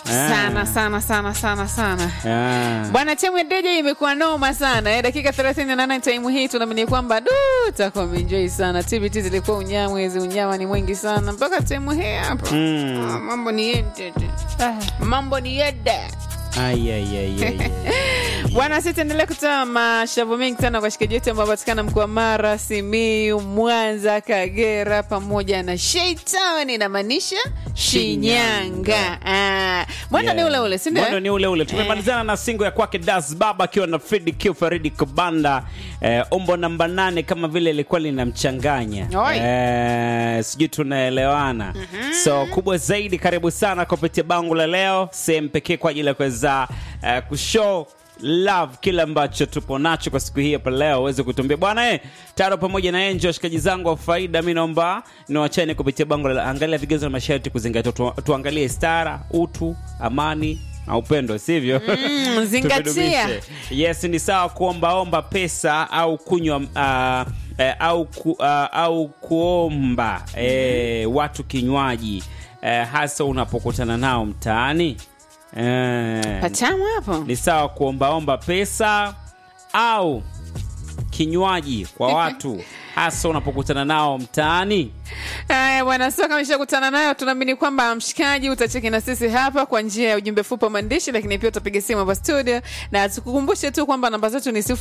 sana sana sana sana sana Ah. bwana timu ya DJ imekuwa noma sana eh, dakika 38 time hii tunaamini kwamba du takuwa umeenjoy sana TBT zilikuwa unyamwezi unyama ni mwingi sana mpaka time hii hapa Mm. ah, mambo ni yende mambo ni yende Ai, ai, ai, ai, ai. bwana si tuendelea kutoa mashavu mengi sana kwa washikaji wetu ambao patikana mkoa wa mara simiu mwanza kagera pamoja na sheitani inamaanisha shinyanga Ah, mwendo ni Yeah. ule ule sindio Mwendo ni ule ule. Tumemalizana na singo ya kwake Das Baba akiwa na Fredi Q Faridi Kubanda. Eh, umbo namba nane kama vile ilikuwa linamchanganya. Oi. Eh, sijui tunaelewana. So kubwa zaidi, karibu sana kupitia bango la leo, sehemu pekee kwa ajili ya kuweza eh, kushow love kile ambacho tupo nacho kwa siku hii hapa leo uweze kutuambia bwana eh, taro pamoja na enjo washikaji zangu wa faida mi naomba niwachane kupitia bango la angalia vigezo na masharti kuzingatia tu, tuangalie stara utu amani na upendo sivyo Mm, zingatia. Tuvidumishe. yes ni sawa kuombaomba pesa au kunywa uh, eh, au, ku, uh, au kuomba eh, watu kinywaji eh, hasa unapokutana nao mtaani eh, patamu hapo ni sawa kuombaomba pesa au kinywaji kwa watu hasa unapokutana nao mtaani haya bwana sio kama ishakutana nayo tunaamini kwamba mshikaji utacheki na sisi hapa kwa njia ya ujumbe fupi wa maandishi lakini pia utapiga simu hapa studio na tukukumbushe tu kwamba namba zetu ni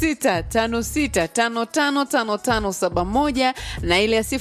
0656555571 na ile ya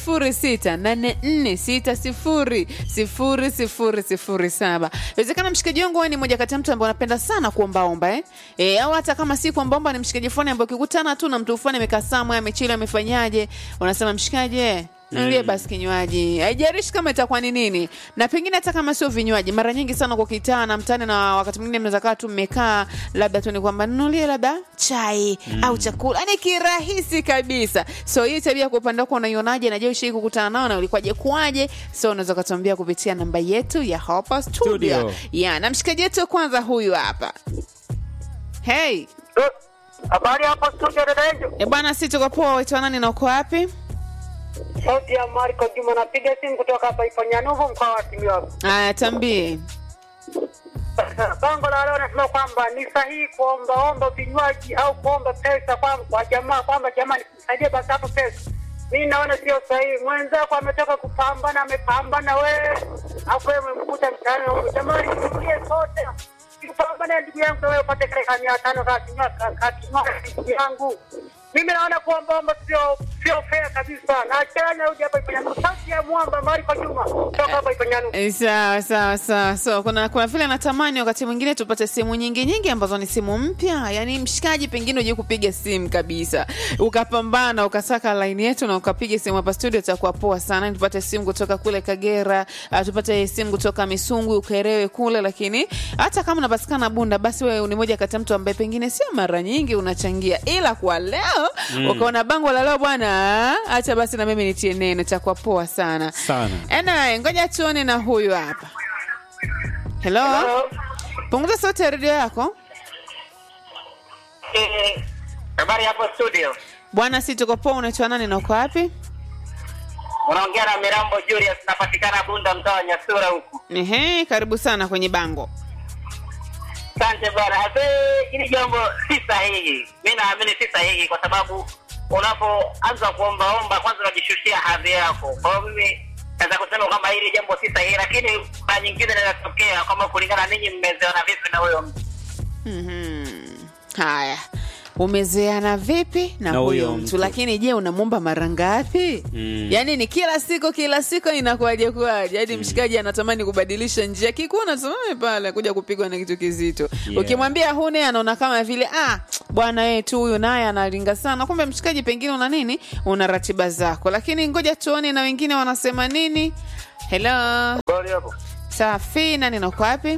0684600007 inawezekana mshikaji wangu wewe ni moja kati ya mtu ambaye unapenda sana kuombaomba eh? E, au hata kama si kuombaomba ni mshikaji fulani ambaye ukikutana tu na mtu fulani amekaa samwe amechili amefanyaje unasema mshikaji eh, nulie basi kinywaji haijarishi kama itakuwa ni nini na pengine hata kama sio vinywaji mara nyingi sana kwa kitaa na mtani na wakati mwingine mnaweza kaa tu mmekaa labda tu ni kwamba nunulie labda chai au chakula yani kirahisi kabisa so hii tabia kwa upande wako unaionaje najua ushai kukutana nao na ulikuwaje kuwaje so unaweza ukatuambia kupitia namba yetu ya hapa studio, Studio. ya na mshikaji wetu kwanza huyu hapa hey Habari hapo studio dada Enjo. e bwana si tuko poa waitwa nani na uko wapi Sauti ya Marco Juma napiga simu kutoka hapa Ifanyanuvu mkoa wa Simiyu. aya tambie Bango la leo nasema kwamba ni sahihi kuombaomba vinywaji au kuomba pesa kwa, kwa jamaa kwamba jamani nisaidie basi hapo pesa. Mimi naona sio sahihi. Mwenzako ametoka kupambana, amepambana wewe, hapo wewe umemkuta mtaani huko. Jamani, tulie sote. Kupambana ndugu yangu na wewe upate kile ka mia tano ka kinywa ka ka kinywa ndugu yangu. Mimi naona kuombaomba sio sio fair kabisa. Na achana uje hapa Ifanyanuvu. Sauti ya mwamba Marco Juma kutoka hapa Ifanyanuvu. Eh, sawa sawa sawa so kuna kuna vile natamani wakati mwingine tupate simu nyingi nyingi ambazo ni simu mpya yani mshikaji pengine uje kupiga simu kabisa ukapambana ukasaka laini yetu na ukapiga simu hapa studio itakuwa poa sana tupate simu kutoka kule kagera uh, tupate simu kutoka misungwi ukerewe kule lakini hata kama unapatikana bunda basi wewe ni moja kati ya mtu ambaye pengine sio mara nyingi unachangia ila kwa leo mm. ukaona bango la leo bwana hacha basi na mimi nitie neno itakuwa poa sana Sana. Anyway, ngoja tuone na huyu hapa. Hello? Punguza sauti ya redio yako. Eh, Habari hapo studio. Bwana, si tuko poa. Unaitwa nani na uko wapi? Unaongea na Mirambo Julius, napatikana Bunda, mtaa wa Nyasura huku. Ehe, karibu sana kwenye bango. Asante bwana. Hasa hili jambo si sahihi, mi naamini si sahihi, kwa sababu unapoanza kuombaomba kwanza unajishushia hadhi yako. Kwa hiyo mimi naweza kusema kwamba hili jambo si sahihi, lakini mara nyingine linatokea kwamba kulingana ninyi mmezeana vipi na huyo mtu. Mhm. Haya. Umezeana vipi na, Na huyo huyo mtu, mtu. lakini je, unamwomba mara ngapi? Mm. Yaani ni kila siku kila siku inakuwaje kuwaje? Hadi mshikaji anatamani kubadilisha njia, kikuona tusimame pale kuja kupigwa na kitu kizito. Yeah. Ukimwambia hune, anaona kama vile ah, bwana yeye tu huyu naye analinga sana. Kumbe mshikaji, pengine una nini, una ratiba zako. Lakini ngoja tuone na wengine wanasema nini. Hello, Habari hapo. safi, nani na uko wapi?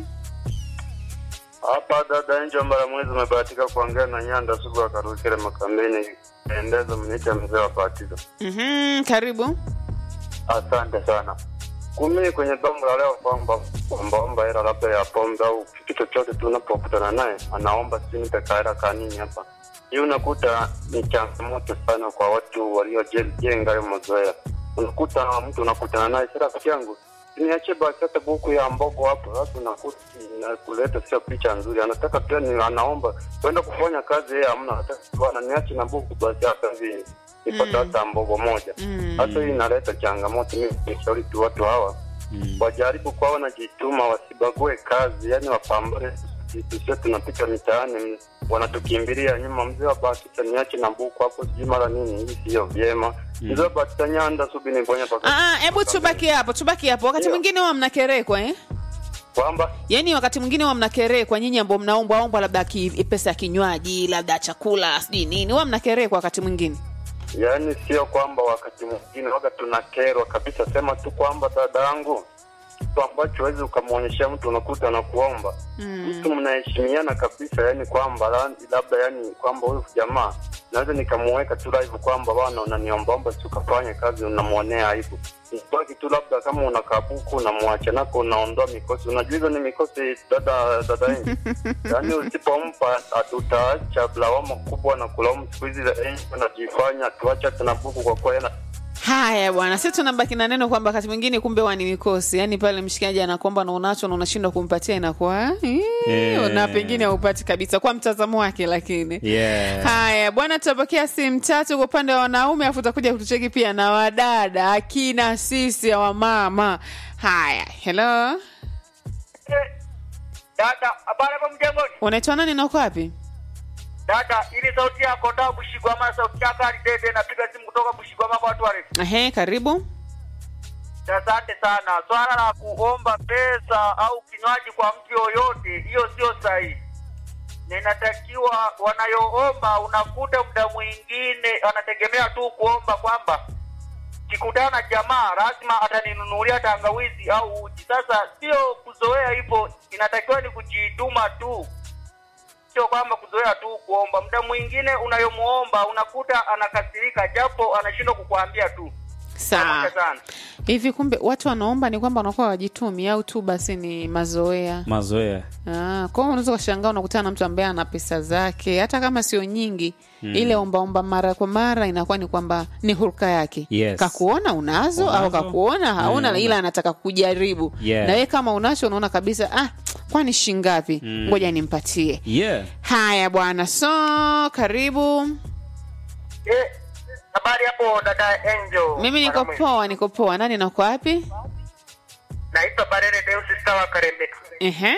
Hapa dada Enjo mara mwezi umebahatika kuongea na Nyanda Sugu akarukile makambeni endeza mniita mzee wa batizo. Mhm, karibu. Asante sana. Kumi kwenye bango la leo kwamba ombaomba hela labda ya pombe au kitu chochote tu unapokutana naye anaomba sini peka hela kanini hapa. Hii unakuta ni changamoto sana kwa watu waliojenga hayo mazoea. Unakuta mtu unakutana naye sasa, rafiki yangu niache basi hata buku ya mbogo hapo, sasa nakuta na kuleta sio picha nzuri. Anataka pia ni anaomba kwenda kufanya kazi, yeye hamna, anataka bwana niache na buku basi hata hivi nipata hata mbogo moja. Hata hii inaleta changamoto. Mimi nishauri tu watu hawa wajaribu kwa wanajituma, wasibague kazi, yani wapambane. Sisi tunapita mitaani, wanatukimbilia nyuma, mzee wa Batisa niache na buku hapo, sijui mara nini. Hii sio vyema. Mzee wa Batisa Nyanda subi niponya paka Ah, ah, hebu tubaki hapo tubaki hapo wakati Ndio. mwingine huwa mnakerekwa eh? kwamba yaani wakati mwingine huwa mnakerekwa nyinyi ambao mnaombwa ombwa labda ki, pesa ya kinywaji labda chakula sijui nini huwa mnakerekwa wakati mwingine yaani sio kwamba wakati mwingine waga tunakerwa kabisa, sema tu kwamba dadangu, kitu ambacho huwezi ukamwonyesha mtu unakuta anakuomba mtu mnaheshimiana kabisa, yani kwamba la- labda yani kwamba huyu jamaa naweza nikamuweka tu live kwamba bwana, unaniombaomba si ukafanye kazi, unamwonea aibu. Baki tu labda kama una kabuku unamwacha nako, unaondoa mikosi. Unajua hizo ni mikosi, dada dada yenu yaani usipompa atutaacha lawama kubwa na kulaumu siku hizi eh, anajifanya tuacha tuna buku kwa kuwa yeye haya bwana si tunabaki na neno kwamba wakati mwingine kumbe huwa ni mikosi yaani pale mshikaji anakuomba na unacho na unashindwa kumpatia inakuwa eh, Yeah. na pengine haupati kabisa kwa mtazamo wake lakini Yeah. haya bwana tutapokea simu tatu kwa upande wa wanaume afu utakuja kutucheki pia na wadada akina sisi wa mama haya hello Dada, habari hapo mjengoni? unaitwa nani na uko wapi Dada, ili sauti yako ndio Bushigwama, sauti yako alidede, napiga simu kutoka Bushigwama kwa watu warefu. Ehe, karibu Asante sana. Swala la kuomba pesa au kinywaji kwa mtu yoyote, hiyo sio sahihi. Na inatakiwa wanayoomba, unakuta muda mwingine anategemea tu kuomba kwamba kikutana na jamaa lazima ataninunulia tangawizi au uji. Sasa sio kuzoea hivyo, inatakiwa ni kujituma tu, sio kwamba kuzoea tu kuomba. Muda mwingine unayomuomba unakuta anakasirika, japo anashindwa kukuambia tu. sawa Pamoja sana. hivi kumbe watu wanaomba ni kwamba wanakuwa wajitumi au tu basi ni mazoea mazoea Ah, kwa hiyo unaweza ukashangaa unakutana na mtu ambaye ana pesa zake hata kama sio nyingi mm. ile ombaomba mara kwa mara inakuwa ni kwamba ni hulka yake Yes. kakuona unazo, au Unazo. kakuona hauna Mm. ila anataka kujaribu Yeah. na wewe kama unacho unaona kabisa ah, kwani shingapi Mm. ngoja nimpatie yeah. haya bwana so karibu Eh, habari hapo dada Angel. mimi niko Mwanamwe. poa niko poa nani nako wapi Naitwa Barere Deus Sawa Karembeka. Ehe.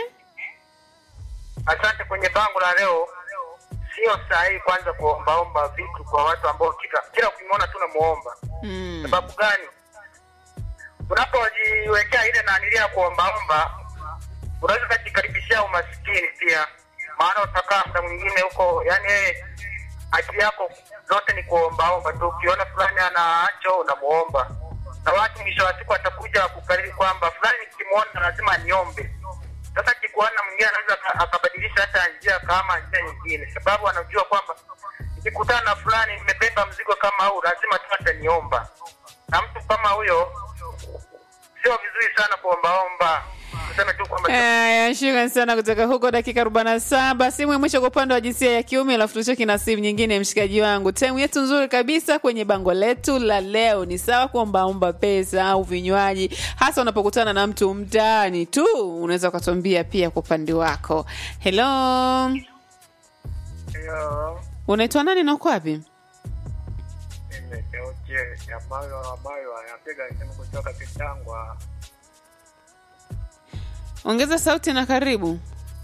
Asante kwenye bango la leo. Sio sahihi kwanza kuombaomba vitu kwa watu ambao kila kila ukimwona tu namuomba. Mm. Sababu gani? Unapojiwekea ile nanilia ya kuombaomba, unaweza kujikaribishia umasikini pia, maana utakaa muda mwingine huko, yani yeye akili yako zote ni kuombaomba tu. Ukiona fulani anacho unamuomba, na watu mwisho wa siku atakuja kukariri kwamba fulani nikimwona lazima niombe. Sasa kikuona mwingine anaweza aka- akabadilisha hata njia kama njia nyingine, sababu anajua kwamba nikikutana na fulani nimebeba mzigo kama huu, lazima tu ataniomba. Na mtu kama huyo sio vizuri sana kuombaomba. Tuseme tu kwamba Aya, shukran sana kutoka huko dakika 47 simu ya mwisho kwa upande wa jinsia ya kiume alafu tucheki na simu nyingine mshikaji wangu temu yetu nzuri kabisa kwenye bango letu la leo ni sawa kuombaomba pesa au vinywaji hasa unapokutana na mtu mtaani tu unaweza ukatuambia pia kwa upande wako helo hiyo unaitwa nani na uko wapi imekeuche ambayo ambayo anapiga simu kutoka Kitangwa. ongeza sauti na karibu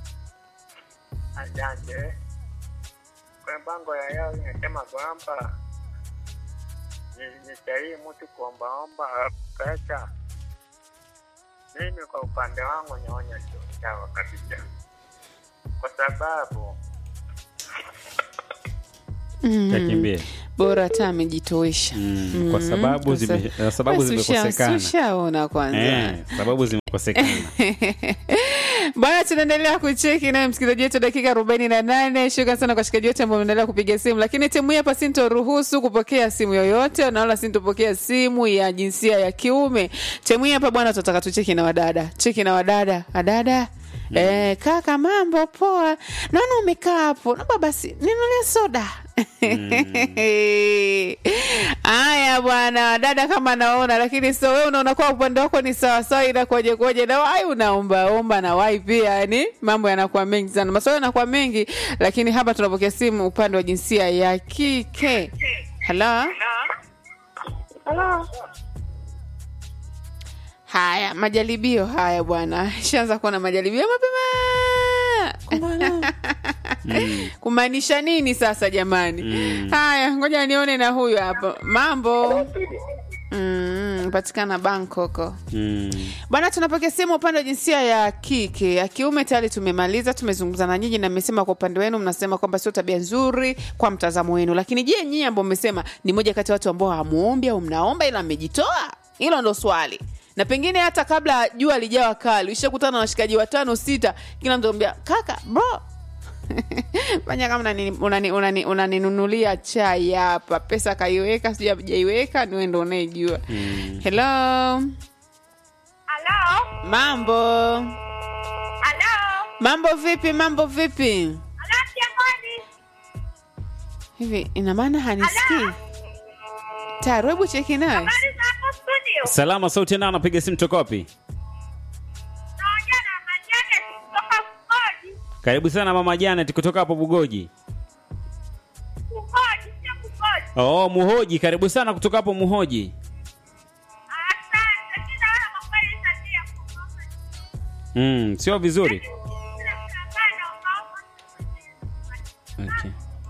Asante. Kwa bango ya leo inasema kwamba ni ni sahihi mtu kuombaomba pesa. Mimi kwa upande wangu naona sio sawa kabisa, kwa sababu mm. yakimbie bora hata amejitoesha Mm, kwa sababu kwa zime- sa- sababu Basi usha- zimekosekana. ushaona kwanza eh, sababu zimekosekana bwana tunaendelea kucheki naye msikilizaji wetu dakika arobaini na nane shukran sana kwa washikaji wote ambao mnaendelea kupiga simu lakini timu hii hapa sintoruhusu kupokea simu yoyote naona sintopokea simu ya jinsia ya kiume timu hii hapa bwana tunataka tucheki na wadada cheki na wadada adada Eh, kaka mambo poa naona umekaa hapo naomba basi ninulie soda haya bwana dada kama naona lakini so wewe unaona kwa upande wako ni sawasawa ila koje koje na wai unaombaomba na wai pia yani mambo yanakuwa mengi sana maswali yanakuwa mengi lakini hapa tunapokea simu upande wa jinsia ya kike halo Halo. haya majaribio haya bwana shaanza kuona majaribio mapema kumaanisha nini sasa jamani haya ngoja nione na huyu hapa mambo mm, patikana bangkoko Mm. bwana tunapokea simu upande wa jinsia ya kike ya kiume tayari tumemaliza tumezungumza na nyinyi na mmesema kwa upande wenu mnasema kwamba sio tabia nzuri kwa mtazamo wenu lakini je nyinyi ambao mmesema ni moja kati ya watu ambao hamuombi au mnaomba ila mmejitoa hilo ndo swali na pengine hata kabla jua lijawa kali ushakutana na washikaji watano sita kila mtu ambia kaka bro fanya kama unani- unani- unani- unaninunulia chai hapa pesa kaiweka sijui ajaiweka niwe ndo unaijua hello Halo. mambo Halo. mambo vipi mambo vipi Halo Kiangoni. hivi ina maana hanisikii tayari hebu cheki naye Habari za hapo studio? salama sauti nao anapiga simu toka wapi Naongea na Majane kutoka Kugoji. karibu sana mama janet kutoka hapo bugoji Kugoji, sio Kugoji. oh muhoji karibu sana kutoka hapo muhoji Asante. Kila wala makweli tabia kugoji. mm, sio vizuri Kila mtu ambaye anaomba okay.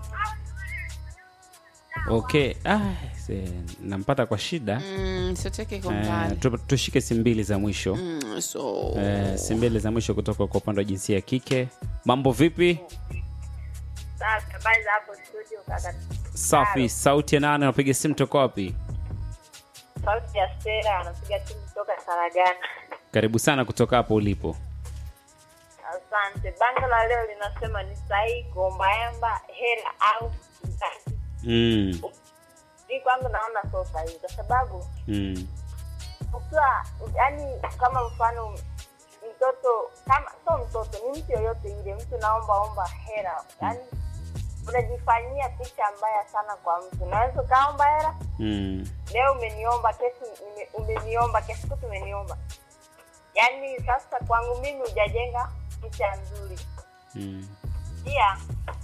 okay ah, se, nampata kwa shida mm, sioteke kwa eh, mbali tu, tushike simu mbili za mwisho mm, so eh, simu mbili za mwisho kutoka kwa upande wa jinsia ya kike mambo vipi Safi, habari za hapo studio kaka. safi sauti ya nane anapiga simu toka wapi Sauti ya Stella anapiga simu kutoka Saragana. karibu sana kutoka hapo ulipo Asante. Bango la leo linasema ni sahihi kuombaomba hela au mtaji. mm, Mi kwangu naona sio sahihi kwa sababu mm, ukiwa yani, kama mfano mtoto kama sio mtoto, ni mtu yoyote ile, mtu naomba omba hela, yani unajifanyia picha mbaya sana kwa mtu. Unaweza ukaomba hela mm, leo umeniomba, kesho nime- umeniomba, kesho kutu umeniomba. Yani sasa kwangu mimi hujajenga picha nzuri mm. pia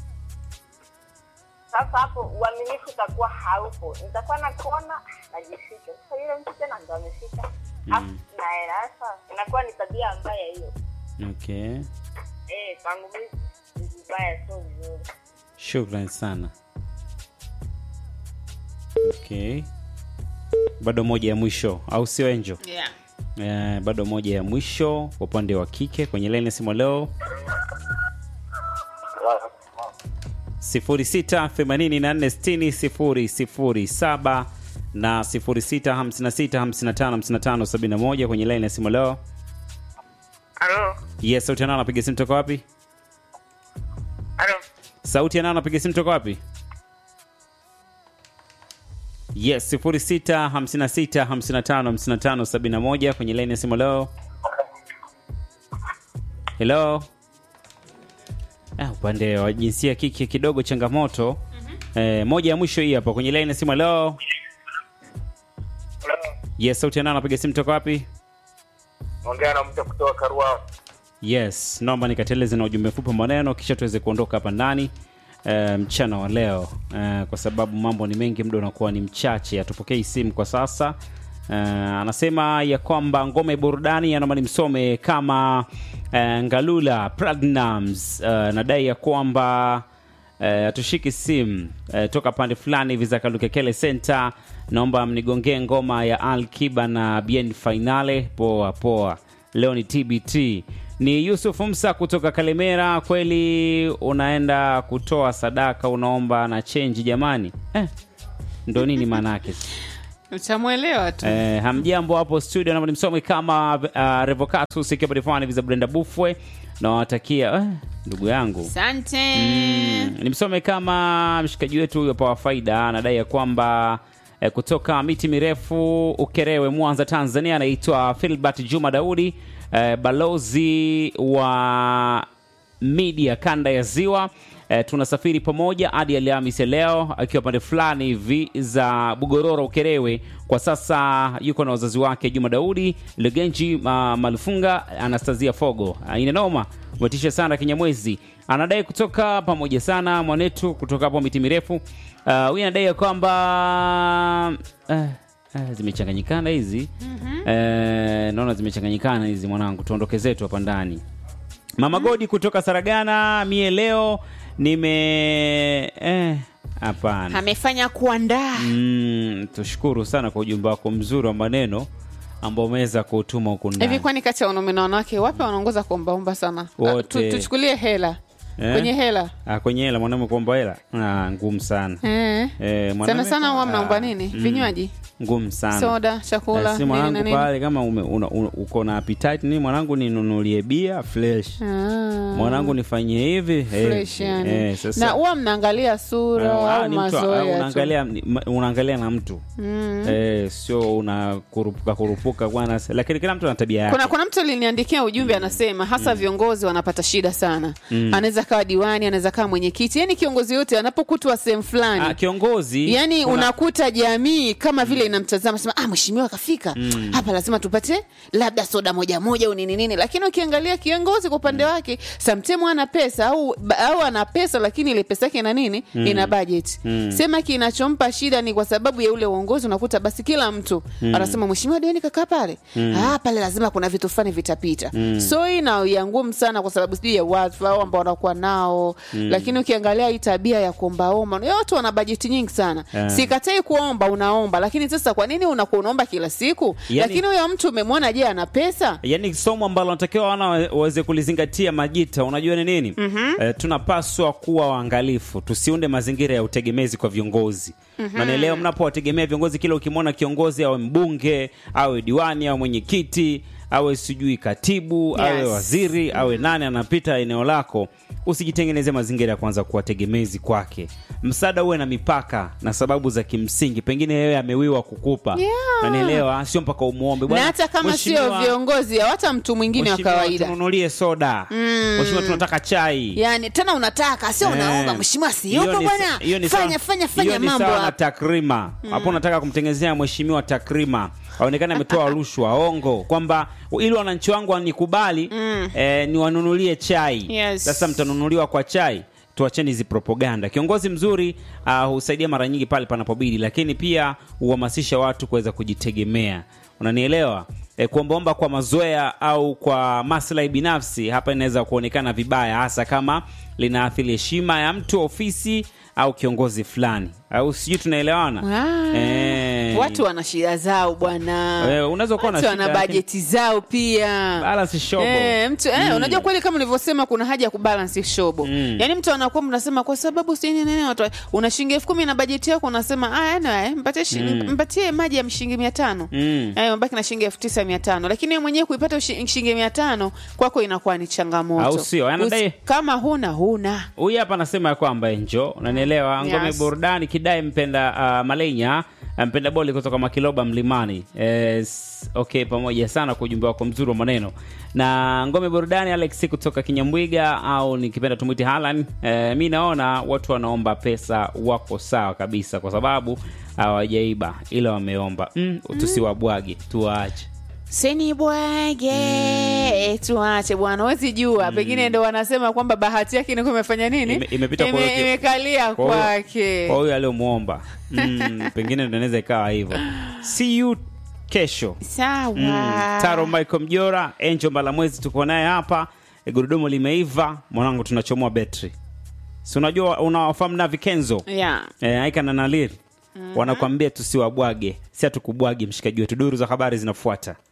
sasa hapo uaminifu utakuwa haupo nitakuwa nakuona najificha sasa yule mtu tena ndo amefika afu na hela sasa inakuwa ni tabia mbaya hiyo okay eh kwangu mimi ni vibaya sio vizuri shukran sana okay bado moja ya mwisho au sio enjo yeah. eh, bado moja ya mwisho kwa upande wa kike kwenye laini ya simu leo 06846007 na 0656555571 kwenye laini ya simu leo halo yes sauti yanao anapiga simu toka wapi halo sauti yanao anapiga simu toka wapi yes 0656555571 kwenye laini ya simu leo helo ah, upande wa jinsia ya kike kidogo changamoto eh, moja ya mwisho hii hapa kwenye laini ya simu leo yes sauti yanao anapiga simu toka wapi ongea na mtu kutoka karua yes naomba nikateleze na ujumbe mfupi wa maneno kisha tuweze kuondoka hapa ndani e, mchana wa leo e, kwa sababu mambo ni mengi muda unakuwa ni mchache hatupokei simu kwa sasa e, anasema ya kwamba ngome burudani anaomba nimsome kama e, ngalula pragnams e, nadai ya kwamba eh, hatushiki simu eh, toka pande fulani hivi za kalukekele center naomba mnigongee ngoma ya al kiba na bien finale poa poa leo ni tbt ni yusuf msa kutoka kalemera kweli unaenda kutoa sadaka unaomba na chenji jamani eh, ndo nini maanaake utamwelewa tu Eh, hamjambo hapo studio naomba nimsome kama uh, revocatus ikiwa padifani hivi za brenda bufwe nawatakia eh, ndugu yangu asante Mm, nimsome kama mshikaji wetu huyo pa faida anadai ya kwamba eh, kutoka miti mirefu ukerewe mwanza tanzania anaitwa filbert juma daudi eh, balozi wa media kanda ya ziwa eh, tunasafiri pamoja hadi Alhamisi ya leo akiwa pande fulani hivi za Bugororo Ukerewe. Kwa sasa yuko na wazazi wake Juma Daudi Legenji ma, Malufunga Anastasia Fogo. Ah, ina noma umetisha sana Kinyamwezi anadai kutoka pamoja sana mwanetu kutoka hapo miti mirefu. Ah, Huyu anadai ya kwamba eh, eh, zimechanganyikana hizi eh, naona zimechanganyikana hizi mwanangu, tuondoke zetu hapa ndani. Mama Godi kutoka Saragana, mie leo nime eh, hapana. amefanya kuandaa Mm, tushukuru sana kwa ujumbe wako mzuri wa maneno ambao umeweza kuutuma huku ndani. hivi kwani kati ya wanaume na wanawake wapi wanaongoza kuombaomba sana Wote. Ah, tu- tuchukulie hela Eh? kwenye hela Ah, kwenye hela mwanaume kuomba hela ah, ngumu sana eh. eh, sana mwanaume sana kwa- huwa mnaomba ah, nini mm, vinywaji ngumu sana soda chakula Eh, si nini na mwanangu nini pale kama ume, una, una, uko na appetite nini mwanangu ninunulie bia fresh Ah, mwanangu nifanyie hivi fresh eh, yani. eh, sasa na huwa mnaangalia sura Ah, au ni mtu- ah, mazoea tu unaangalia ni- ma- unaangalia na mtu eh, sio unakurupuka kurupuka bwana lakini kila mtu ana tabia yake kuna, kuna mtu aliniandikia ujumbe anasema hasa viongozi wanapata shida sana anaweza kawa diwani anaweza kawa mwenyekiti yani kiongozi yote anapokutwa sehemu fulani ah, kiongozi yani kuna- unakuta jamii kama vile inamtazama sema ah mheshimiwa kafika hapa lazima tupate labda soda moja moja au nini nini lakini ukiangalia kiongozi kwa upande wake samtemu ana pesa au, au ana pesa lakini ile pesa yake ina nini ina budget sema kinachompa shida ni kwa sababu ya ule uongozi unakuta basi kila mtu anasema mheshimiwa deni kakaa pale ah pale lazima kuna vitu fulani vitapita so hii na ya ngumu sana kwa sababu sijui ya watu au ambao wanakuwa nao lakini ukiangalia hii tabia ya kuombaomba ya watu wana bajeti nyingi sana Yeah. sikatai kuomba unaomba lakini sasa kwa nini unakuwa unaomba kila siku Yani- lakini huyo mtu umemwona je ana pesa yaani somo ambalo natakiwa wana waweze kulizingatia majita unajua ni nini mm-hmm. eh, tunapaswa kuwa waangalifu tusiunde mazingira ya utegemezi kwa viongozi mm-hmm. nanaelewa mnapowategemea viongozi kila ukimwona kiongozi awe mbunge awe diwani awe mwenyekiti awe sijui katibu Yes. awe waziri awe nani anapita eneo lako usijitengeneze mazingira ya kwanza kuwa tegemezi kwake msaada uwe na mipaka na sababu za kimsingi pengine yeye amewiwa kukupa Yeah. nanielewa sio mpaka umwombe na Bwana, hata kama sio mheshimiwa, viongozi au hata mtu mwingine wa Mheshimiwa, kawaida tununulie soda mheshimiwa tunataka chai yani tena unataka sio Eh. unaomba mheshimiwa Hiyo siyopo ni sa- bwana hiyo ni fanya sawa- fanya hiyo fanya ni mambo sawa na hapa takrima hapo unataka kumtengenezea mheshimiwa takrima aonekane ametoa rushwa ongo kwamba ili wananchi wangu wanikubali eh, niwanunulie chai Yes. sasa mtanunuliwa kwa chai tuacheni hizi propaganda kiongozi mzuri uh, husaidia mara nyingi pale panapobidi lakini pia huhamasisha watu kuweza kujitegemea unanielewa e, kuombaomba kwa mazoea au kwa maslahi binafsi hapa inaweza kuonekana vibaya hasa kama linaathiri heshima ya mtu ofisi au kiongozi fulani au sijui tunaelewana Ah, Eh. watu wana shida zao bwana Eh, unaweza kuwa na watu wana shida, lakini- bajeti zao pia Balance shobo. Eh, mtu eh, unajua kweli kama ulivyosema kuna haja ya kubalance shobo Mm. yaani mtu anakuwa mnasema kwa sababu si nini nini watu una shilingi elfu kumi na bajeti yako unasema ah, anyway, mpatie, shi- mpatie maji ya shilingi mia tano Mm. eh, mbaki na shilingi elfu tisa mia tano lakini wewe mwenyewe kuipata ushi- shilingi mia tano kwako inakuwa ni changamoto Au sio? Anadai- Usi- kama huna huna huyu hapa anasema ya kwamba enjo unanielewa ngome Yes. burudani kidai mpenda uh, malenya uh, mpenda boli kutoka makiloba mlimani yes, okay pamoja sana kwa ujumbe wako mzuri wa maneno na ngome burudani alex kutoka kinyambwiga au nikipenda tumwiti halan eh, mi naona watu wanaomba pesa wako sawa kabisa kwa sababu hawajaiba ila wameomba mm, tusiwabwage tuwaache senibwage tuache bwana wezi jua pengine ndo wanasema kwamba bahati yake niko imefanya nini Ime- imepita kwa Ime- huyo- imekalia kwa huyo- kwake kwa huyu aliyomwomba mm, pengine ndo inaweza ikawa hivyo see you kesho sawa Mm, Taro Michael Mjora, Angel Mbalamwezi tuko naye hapa. E, gurudumu limeiva, mwanangu tunachomoa betri. Si unajua unawafahamu na Vikenzo? yeah. E, Aika na Nalir. Wanakwambia tusiwabwage, si hatukubwagi mshikaji wetu. Duru za habari zinafuata.